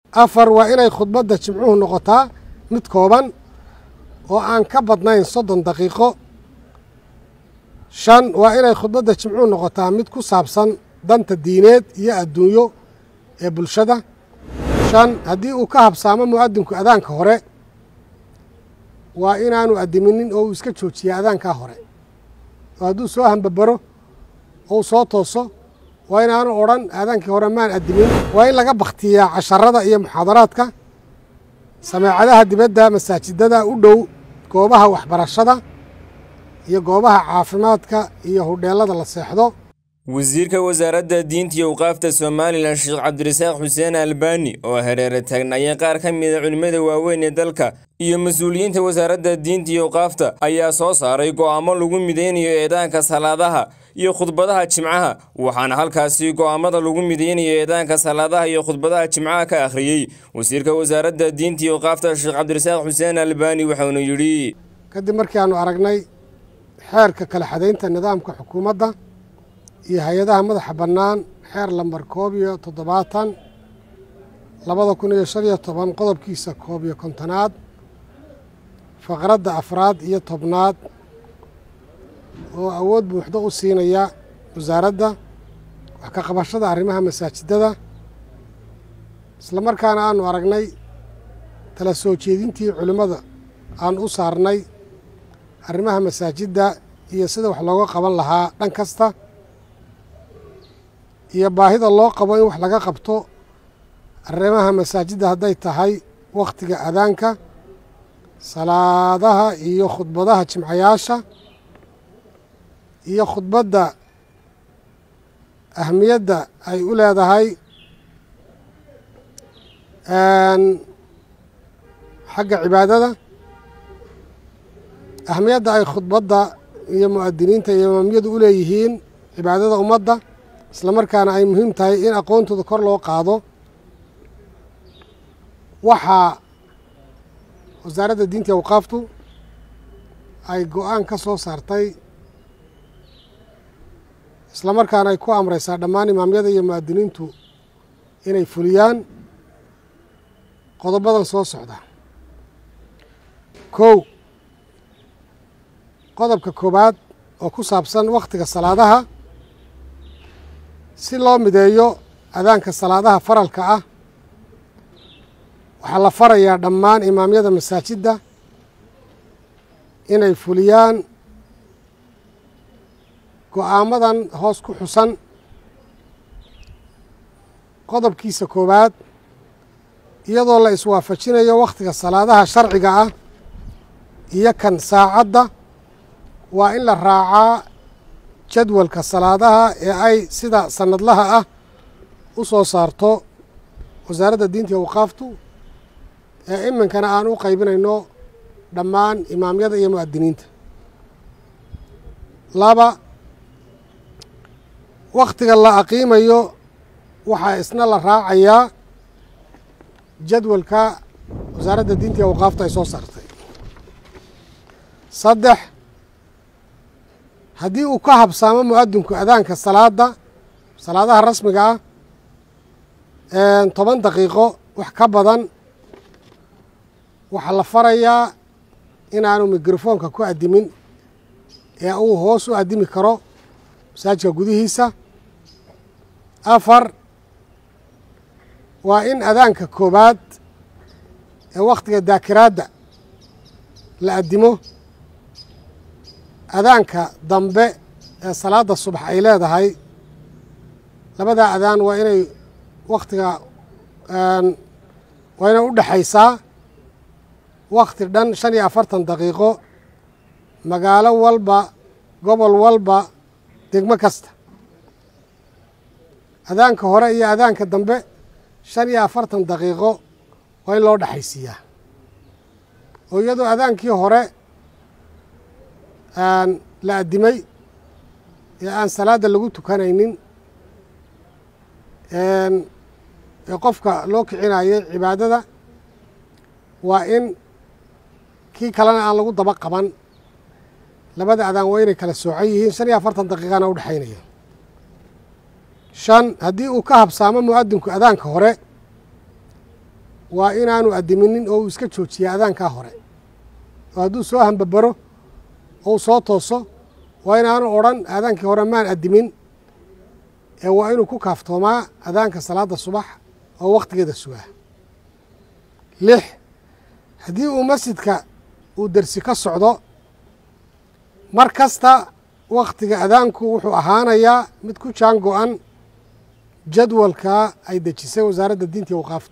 afar waa inay khudbadda jimcuhu noqotaa mid kooban oo aan ka badnayn soddon daqiiqo shan waa inay khudbadda jimcuhu noqotaa mid ku saabsan danta diineed iyo adduunyo ee bulshada shan haddii uu ka habsaamo mu'adinku adaanka hore waa inaanu addiminin oo uu iska joojiya adaankaa hore oo hadduu soo hambabaro ou soo tooso waa inaanu odhan aadaankii hore maan addimin waa in laga bakhtiyaa casharada iyo muxaadaraadka sameecadaha dibadda masaajidada u dhow goobaha waxbarashada iyo goobaha caafimaadka iyo hudheellada la seexdo wasiirka wasaaradda diinta iyo awqaafta somalilan sheekh cabdirasaaq xuseen albani oo hareere taagnayeen qaar ka mida culimmada waaweyn ee dalka iyo mas-uuliyiinta wasaaradda diinta iyo awqaafta ayaa soo saaray go'aamo lagu mideynayo eedaanka salaadaha iyo khudbadaha jimcaha waxaana halkaasi go'aamada lagu mideynayo eedaanka salaadaha iyo khudbadaha jimcaha ka akhriyey wasiirka wasaaradda diinta iyo awqaafta sheekh cabdirasaaq xuseen albani waxaunu yidhi kadib markii aanu aragnay xeerka kala xadaynta nidaamka xukuumadda iyo hay-adaha madaxa bannaan xeer lambar koob iyo toddobaatan labada kun iyo shan iyo toban qodobkiisa koob iyo kontonaad faqradda afraad iyo tobnaad oo awood buuxdo u siinaya wasaaradda wax ka qabashada arrimaha masaajidada isla markaana aanu aragnay tala soo jeedintii culimmada aan u saarnay arrimaha masaajidda iyo sida wax looga qaban lahaa dhan kasta iyo baahida loo qabo in wax laga qabto arrimaha masaajidda hadday tahay wakhtiga adaanka salaadaha iyo khudbadaha jimcayaasha iyo khudbadda ahmiyadda ay u leedahay xagga cibaadada ahmiyadda ay khudbadda iyo mu'adiniinta iyo imaamiyadu u leeyihiin cibaadada ummadda isla markaana ay muhiim tahay in aqoontooda kor loo qaado waxaa wasaaradda diinta awqaaftu ay go-aan ka soo saartay isla markaana ay ku amraysaa dhammaan imaamyada iyo mu'adiniintu inay fuliyaan qodobadan soo socda kow qodobka koowaad oo ku saabsan wakhtiga salaadaha si loo mideeyo adaanka salaadaha faralka ah waxaa la farayaa dhammaan imaamyada masaajidda inay fuliyaan go-aamadan hoos ku xusan qodobkiisa koowaad iyadoo la iswaafajinayo wakhtiga salaadaha sharciga ah iyo kan saacadda waa in la raacaa jadwalka salaadaha ee ay sida sanadlaha ah u soo saarto wasaaradda diinta iyo awqaaftu ee iminkana aan u qaybinayno dhammaan imaamyada iyo mu'adiniinta laba wakhtiga la aqiimayo waxaa isna la raacayaa jadwalka wasaaradda diinta iyo awqaaftu ay soo saartay saddex haddii uu ka habsaamo mu'adinku adaanka salaadda salaadaha rasmiga ah toban daqiiqo wax ka badan waxaa la farayaa inaanu mikrofoonka ku addimin ee uu hoos u addimi karo masaajidka gudihiisa afar waa in adaanka koowaad ee wakhtiga daakiraadda la addimo adaanka dambe ee salaadda subax ay leedahay labadaa adaan waa inay wakhtiga waa inay u dhexaysaa wakhti dhan shan iyo afartan daqiiqo magaalo walba gobol walba degmo kasta adaanka hore iyo adaanka dambe shan iyo afartan daqiiqo waa in loo dhexaysiiyaa oo iyadoo adaankii hore la addimay ee aan salaadda lagu tukanaynin ee qofka loo kicinayay cibaadada waa in kii kalena aan lagu daba qaban labada adaan waa inay kala soocan yihiin shan iyo afartan daqiiqana u dhexaynaya shan haddii uu ka habsaamo mu'adinku adaanka hore waa inaanu addiminin oo uu iska joojiya adaankaa hore oo hadduu soo hambabaro oo u soo tooso waa inaanu odhan aadaankii hore maan addimin ee waa inuu ku kaaftoomaa adaanka salaadda subax oo wakhtigeeda sugaa lix haddii uu masjidka uu dersi ka socdo mar kasta wakhtiga adaanku wuxuu ahaanayaa mid ku jaan go-an jadwalka ay dejisay wasaaradda diinta iyo waqaafta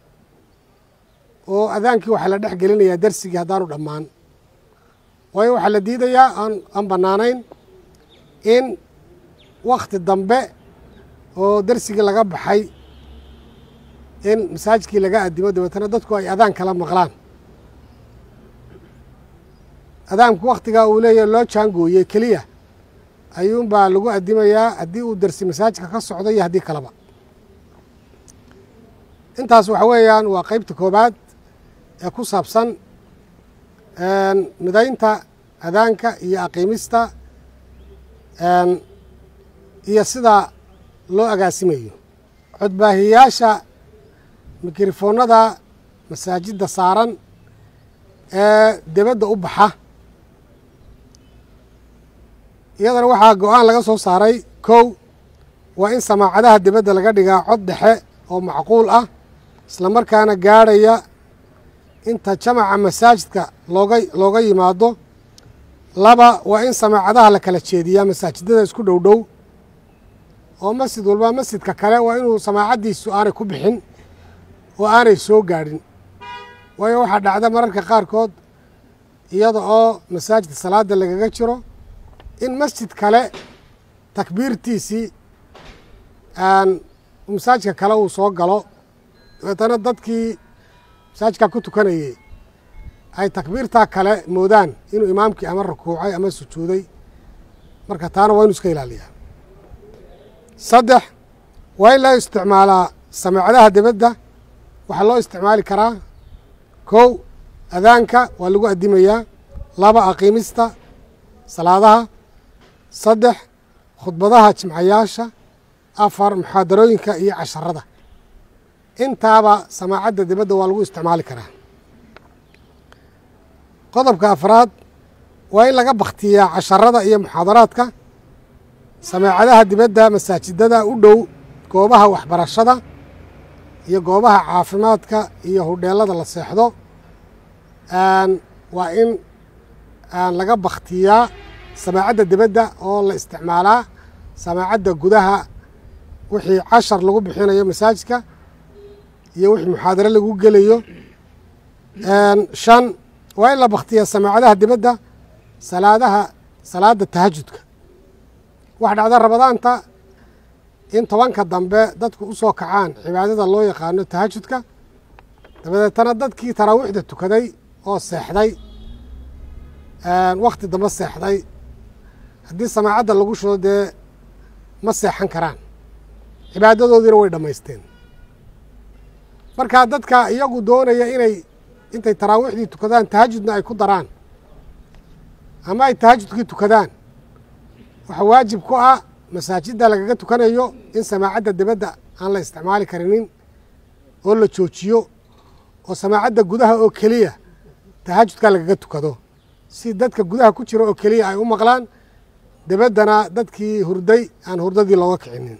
oo adaankii waxaa la dhex gelinayaa dersigii haddaanu dhammaan waayo waxaa la diidayaa aan aan bannaanayn in wakhti dambe oo dersigii laga baxay in masaajidkii laga addimo dabeetana dadku ay adaan kala maqlaan adaanku wakhtigaa uu leeyahy loo jaangooyey keliya ayuunbaa lagu addimayaa haddii uu dersi masaajidka ka socdo iyo haddii kaleba intaas waxa weeyaan waa qeybta koobaad ee ku saabsan midaynta adaanka iyo aqiimista iyo sida loo agaasimayo codbaahiyayaasha mikrofoonada masaajidda saaran ee debadda u baxa iyadana waxaa go-aan laga soo saaray kow waa in samaacadaha debadda laga dhigaa cod dhexe oo macquul ah isla markaana gaadhaya inta jamaca masaajidka looga looga yimaado laba waa in samaacadaha la kala jeediyaa masaajidada isku dhow dhow oo masjid walba masjidka kale waa inuu samaacaddiisu aanay ku bixin oo aanay soo gaadhin waayo waxaa dhacda mararka qaarkood iyada oo masaajidka salaadda lagaga jiro in masjid kale takbiirtiisii masaajidka kale uu soo galo dabeetana dadkii masaajidkaa ku tukanayey ay takbiirtaa kale moodaan inuu imaamkii ama rukuucay ama sujuuday marka taana waa inu iska ilaaliyaa saddex waa in loo isticmaalaa samaacadaha debadda waxaa loo isticmaali karaa kow adaanka waa lagu addimayaa laba aqiimista salaadaha saddex khudbadaha jimcayaasha afar muxaadarooyinka iyo casharada intaaba samaacadda dibadda waa lagu isticmaali karaa qodobka afraad waa in laga bakhtiyaa casharada iyo muxaadaraadka samaacadaha dibadda masaajidada u dhow goobaha waxbarashada iyo goobaha caafimaadka iyo hudheelada la seexdo waa in laga bakhtiyaa samaacadda dibadda oo la isticmaalaa samaacadda gudaha wixii cashar lagu bixinayo masaajidka iyo wixii muxaadaro lagu gelayo shan waa in la bakhtiyaa samaacadaha dibadda salaadaha salaadda tahajudka waxa dhacda rabadaanta in tobanka dambe dadku u soo kacaan cibaadada loo yaqaano tahajudka dabadeetana dadkii taraawiixda tukaday oo seexday wakhti dambe seexday haddii samaacadda lagu shudo dee ma seexan karaan cibaadadoodiina way dhammaysteen marka dadka iyagu doonaya inay intay taraawiixdii tukadaan tahajudna ay ku daraan ama ay tahajudkii tukadaan waxaa waajib ku ah masaajidda lagaga tukanayo in samaacadda dibadda aan la isticmaali karinin oo la joojiyo oo samaacadda gudaha oo keliya tahajudka lagaga tukado si dadka gudaha ku jira oo keliya ay u maqlaan dabaddana dadkii hurday aan hurdadii looga kicinin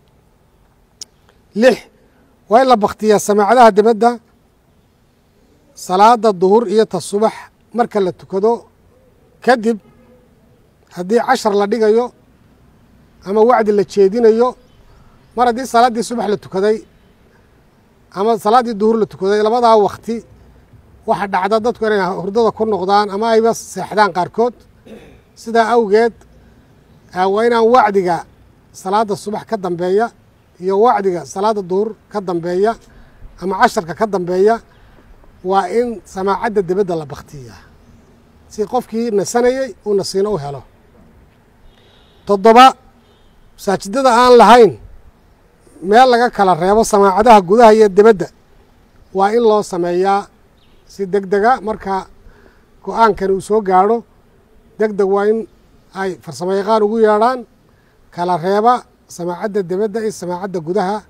lix waa in la bakhtiyaa samaacadaha dibadda salaada duhur iyo ta subax marka la tukado kadib haddii cashar la dhigayo ama wacdi la jeedinayo mar haddii salaaddii subax la tukaday ama salaaddii duhur la tukaday labadaa wakti waxa dhacda dadku inay hurdada ku noqdaan ama ayba seexdaan qaarkood sidaa awgeed waa inaan wacdiga salaadda subax ka dambeeya iyo wacdiga salaadda duhur ka dambeeya ama casharka ka dambeeya waa in samaacadda dibadda la bakhtiyaa si qofkii nasanayey uu nasiino u helo toddoba masaajidada aan lahayn meel laga kala reebo samaacadaha gudaha iyo dibadda waa in loo sameeyaa si deg dega marka go-aankan uu soo gaadho deg deg waa in ay farsamo yaqaan ugu yeedhaan kala reeba samaacadda dibadda iyo samaacadda gudaha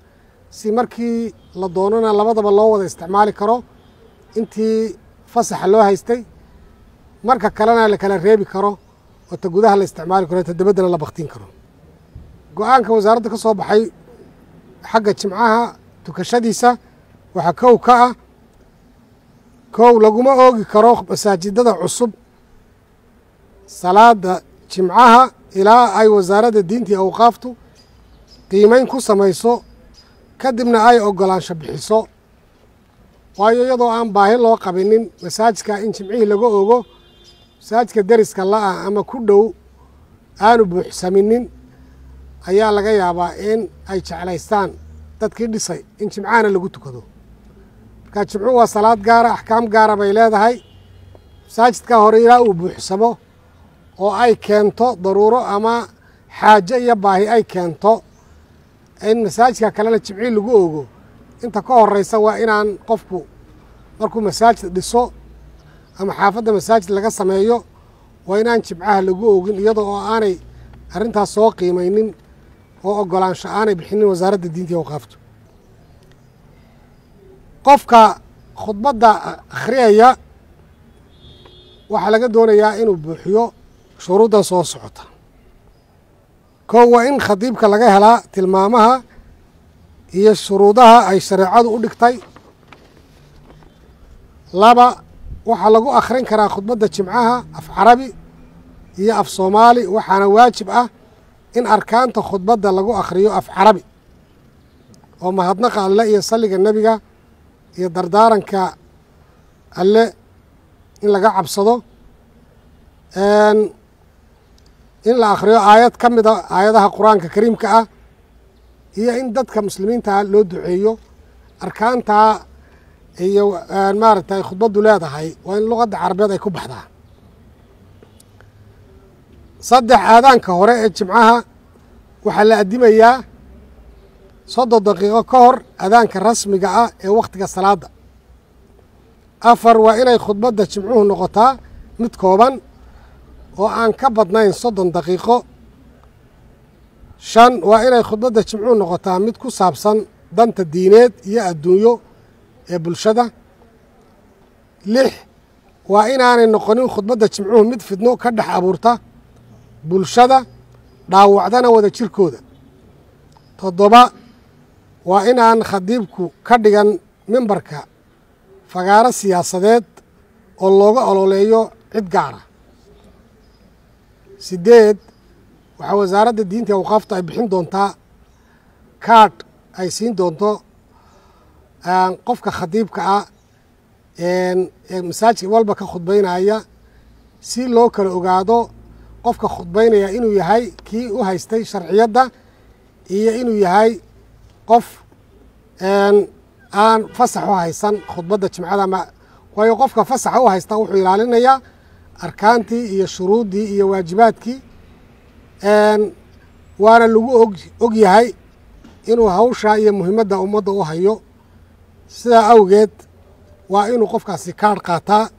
si markii la doonana labadaba loo wada isticmaali karo intii fasaxa loo haystay marka kalena la kala reebi karo oo ta gudaha la isticmaali karo ta dabaddana la baktiin karo go-aanka wasaaradda ka soo baxay xagga jimcaha tukashadiisa waxaa kow ka ah kow laguma oogi karo masaajidada cusub salaada jimcaha ilaa ay wasaaradda diinta iyo awqaaftu qiimeyn ku samayso kadibna ay oggolaansho bixiso waayo iyadoo aan baahi loo qabinin masaajidka in jimcihii laga ogo masaajidka deriska la-ah ama ku dhow aanu buuxsaminin ayaa laga yaabaa in ay jeclaystaan dadkii dhisay in jimcahana lagu tukado marka jimcuhu waa salaad gaara axkaam gaara bay leedahay masaajidka hore ilaa uu buuxsamo oo ay keento daruuro ama xaajo iyo baahi ay keento in masaajidka kalena jimcii lagu ogo inta ka horeysa waa inaan qofku markuu masaajid dhiso ama xaafadda masaajid laga sameeyo waa inaan jimcaha lagu ogin iyadoo oo aanay arrintaas soo qiimaynin oo oggolaansho aanay bixinin wasaaradda diinta iyo awqaaftu qofka khudbadda akhriyaya waxaa laga doonayaa inuu buuxiyo shuruuddan soo socota kow waa in khadiibka laga helaa tilmaamaha iyo shuruudaha ay shareecadu u dhigtay laba waxaa lagu akhrin karaa khudbadda jimcaha af carabi iyo af soomaali waxaana waajib ah in arkaanta khudbadda lagu akhriyo af carabi oo mahadnaqa alle iyo salliga nebiga iyo dardaaranka alle in laga cabsado in la akhriyo aayad ka mida aayadaha qur-aanka kariimka ah iyo in dadka muslimiinta loo duceeyo arkaantaa iyo maaragtay khudbaddu leedahay waa in luqadda carabeed ay ku baxdaa saddex aadaanka hore ee jimcaha waxaa la addimayaa soddon daqiiqo ka hor adaanka rasmiga ah ee wakhtiga salaadda afar waa inay khudbadda jimcuhu noqotaa mid kooban oo aan ka badnayn soddon daqiiqo shan waa inay khudbadda jimcuhu noqotaa mid ku saabsan danta diineed iyo adduunyo ee bulshada lix waa inaanay noqonin khudbadda jimcuhu mid fidno ka dhex abuurta bulshada dhaawacdana wada jirkooda toddoba waa inaan khadiibku ka dhigan mimbarka fagaaro siyaasadeed oo looga ololeeyo cid gaara sideed waxaa wasaaradda diinta iyo awqaafta ay bixin doontaa kaadh ay siin doonto qofka khadiibka ah ee masaajidka walba ka khudbaynaya si loo kala ogaado qofka khudbaynaya inuu yahay kii u haystay sharciyadda iyo inuu yahay qof aan fasax u haysan khudbadda jimcada ma waayo qofka fasaxa u haysta wuxuu ilaalinayaa arkaantii iyo shuruuddii iyo waajibaadkii waana lagu og og yahay inuu hawshaa iyo muhiimadda ummadda u hayo sidaa awgeed waa inuu qofkaasi kaadh qaataa